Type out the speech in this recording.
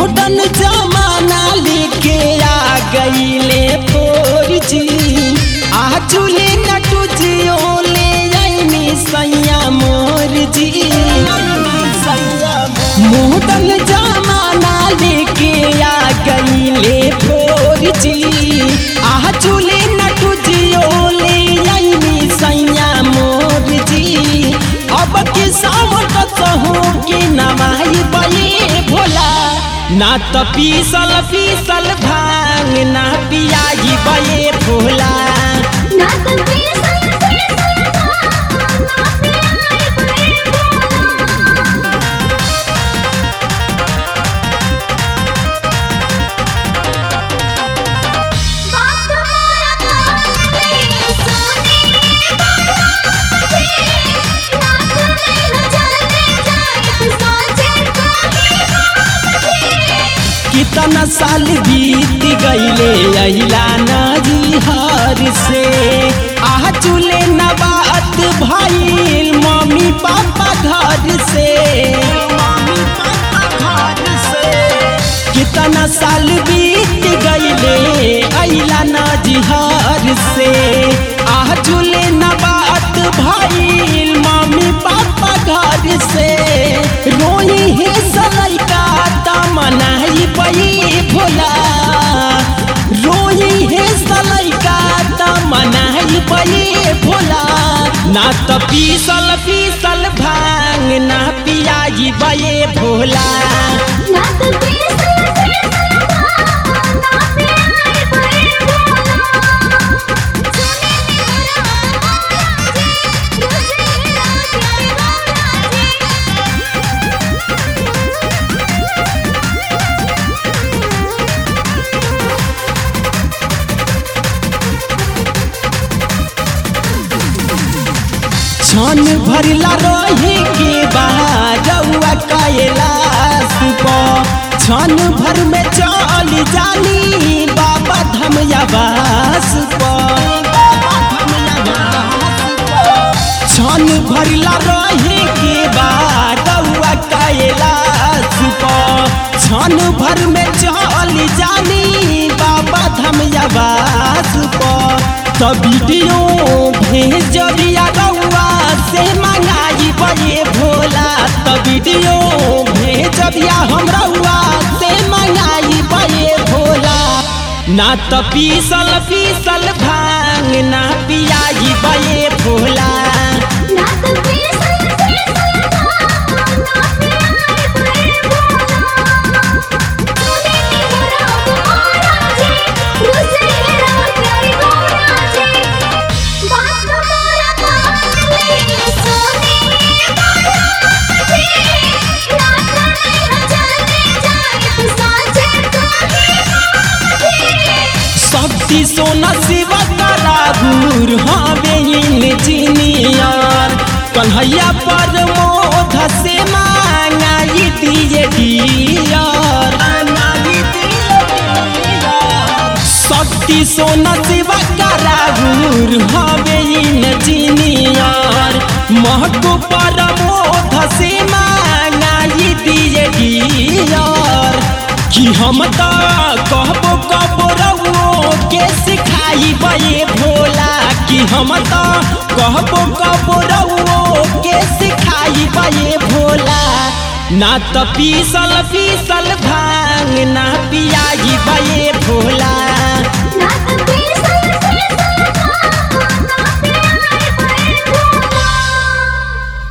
modern जमाना लेके आ गईले फोर जी आजुले नटू जी ओले आईनी सैया मोर जी मॉडर्न जमाना लेके आ गईले फोर जी आजुले नटू जी ओले आईनी सैया मोर जी अब के सावन कसहू के नवाई बये भोला ना त पीसल पीसल भांग ना पियाई बये भोला ना तो पीसल पीसल भांग ना पियाई बये भोला बात मोरा कान में सुनी बालाजी ना तो नहीं न चलने जाए साचे कोई बाजी कितना साल बीत गईले अहिला नदी हर से आह चूले नबात भइल मम्मी पापा घर से मम्मी पापा घर से कितना साल बीत गईले अहिला नदी हर से आह चूले नबात भइल मम्मी पापा घर से रोई हे सलैका तमनाई पई भोला रोई हे सलैका तमनाई पई भोला ना त पीसल पीसल भांग ना पियाई बये भोला ना तो पीसल पीसल भांग ना पियाई बये भोला सुने मेरा बालाजी तुझे रात प्यारे बालाजी छन भरला रहे के बारौआ कैलाश पर छन भर में चल जानी बाबा धमयावास पर छन भरला रहे के बारौआ कैलाश पर छन भर में चल जानी बाबा धमयावास पर त वीडियो भेजबिया रउआ से मंगाई बये भोला त वीडियो भेजबिया हम रउआ से मंगाई बये भोला ना त पीसल पीसल भांग ना पियाई बये भोला ना तो पीसल पीसल भांग ना पियाई बये भोला सुने मेरा बालाजी तुझे रात प्यारे बालाजी बात मोरा कान में सुने बालाजी ना तो नहीं न चलने जाए साचे कोई बाजी शक्ति सोना शिवा करागुर हवे इंजीनियर कन्हैया पर मोध से मांगाई दिए डियर शक्ति सोना शिवा करागुर हवे इंजीनियर महको पर मोध से मांगाई दिए डियर कि हम त कहबो कबो रउओ के सिखाई बये भोला कि हम त कहबो कबो रउओ के सिखाई बये भोला ना त पीसल पीसल भाई